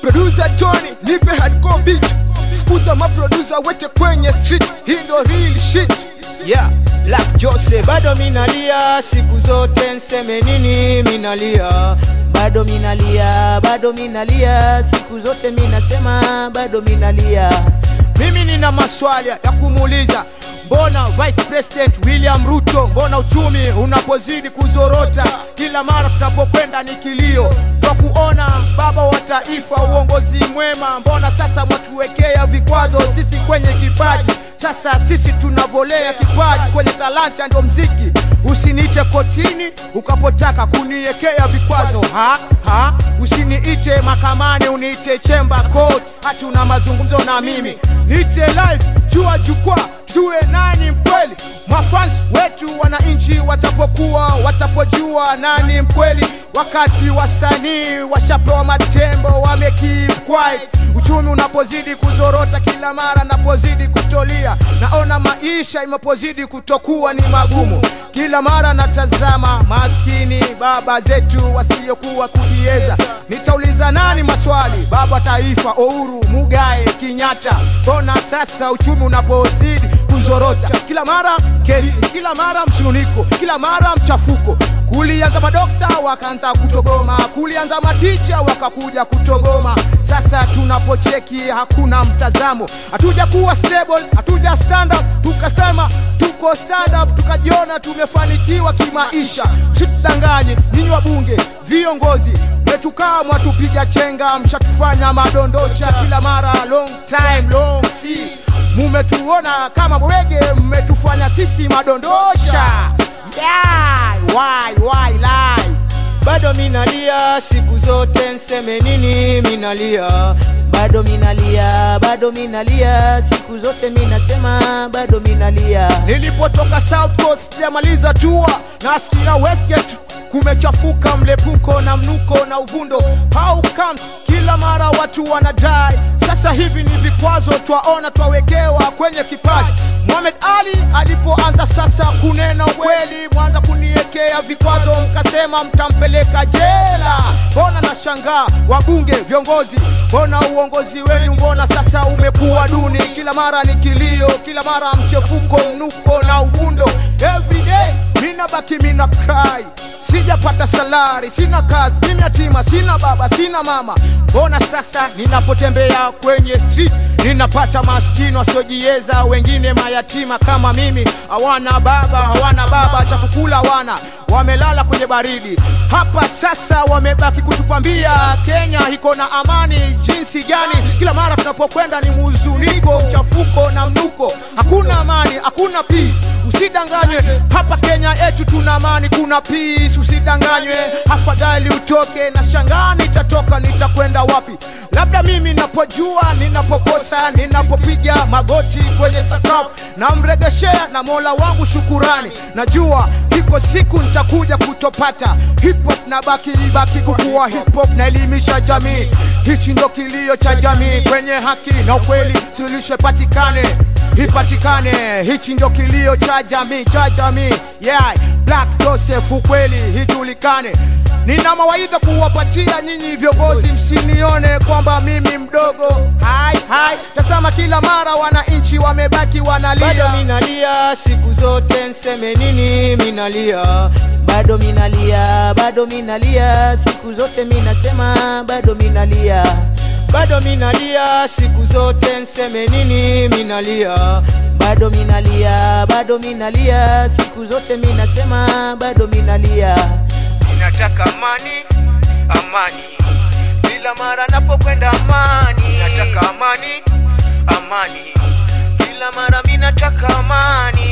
producer Tony nipe hardcore beat fukuza maproducer wote kwenye street hii ndo real shit yeah Black Jose bado minalia siku zote nseme nini minalia bado minalia bado minalia siku zote minasema bado minalia mimi nina maswali ya kumuuliza mbona vice president william ruto mbona uchumi unapozidi kuzorota kila mara tunapokwenda ni kilio kwa kuona baba wa taifa uongozi mwema mbona sasa mwatuwekea vikwazo sisi kwenye kipaji sasa sisi tunavolea kipaji kwenye talanta ndo mziki usiniite kotini ukapotaka kuniwekea vikwazo ha ha usiniite makamani uniite chemba court hati una mazungumzo na mimi niite live jua jukwaa tuwe nani mkweli mafans wetu wananchi watapokuwa watapojua nani mkweli wakati wasanii washapewa matembo wamekeep quiet uchumi unapozidi kuzorota kila mara napozidi kutolia naona maisha imepozidi kutokuwa ni magumu kila mara natazama maskini baba zetu wasiokuwa kujieza nitauliza nani maswali baba taifa Uhuru Mugae Kenyatta mbona sasa uchumi unapozidi kuzorota kila mara kesi kila mara msununiko kila mara mchafuko kulianza madokta wakaanza kutogoma kulianza maticha wakakuja kutogoma sasa tunapocheki hakuna mtazamo hatuja kuwa stable hatuja stand up tukasema tuko stand up tukajiona tumefanikiwa kimaisha msitudanganye nyinyi wabunge viongozi mmetukaa mwatupiga chenga mshatufanya madondosha kila mara long time long see mumetuona kama bwege mmetufanya sisi madondosha yeah, why, why, lie. bado minalia siku zote nseme nini minalia bado minalia bado minalia siku zote minasema bado minalia nilipotoka south coast sijamaliza tua nasikia westgate kumechafuka mlepuko na mnuko na uvundo how comes kila mara watu wanadai sasa hivi ni vikwazo twaona twawekewa kwenye kipaji Mohamed Ali alipoanza sasa kunena ukweli mwanza kuniwekea vikwazo mkasema mtampeleka jela mbona nashangaa wabunge viongozi mbona uongozi wenu mbona sasa umekuwa duni kila mara ni kilio kila mara mchefuko mnuko na uvundo everyday mina baki mina cry sijapata salari sina kazi mimi yatima sina baba sina mama mbona sasa ninapotembea kwenye street ninapata maskini wasiojiweza wengine mayatima kama mimi hawana baba hawana baba cha kukula hawana wamelala kwenye baridi hapa sasa wamebaki kutupambia kenya iko na amani jinsi gani kila mara tunapokwenda ni mhuzuniko mchafuko na mnuko hakuna amani hakuna peace usidanganywe hapa kenya yetu tuna amani kuna peace usidanganywe afadhali utoke na shangaa nitatoka nitakwenda wapi labda mimi napojua ninapokosa ninapopiga magoti kwenye sakafu namregeshea na mola wangu shukurani najua iko siku nitakuja kutopata hip hop na baki ibaki kukuwa hip hop naelimisha jamii hichi ndo kilio cha jamii kwenye haki na ukweli suluhisho patikane ipatikane hichi ndio kilio cha jamii cha jamii yeah black joseph ukweli hijulikane nina mawaidha kuwapatia nyinyi viongozi msinione kwamba mimi mdogo hai hai tazama kila mara wananchi wamebaki bado wanalia minalia siku zote nseme nini minalia bado minalia bado minalia siku zote minasema bado minalia bado minalia siku zote nseme nini minalia bado minalia bado minalia siku zote minasema bado minalia ninataka amani amani kila mara napokwenda amani nataka amani amani kila mara minataka amani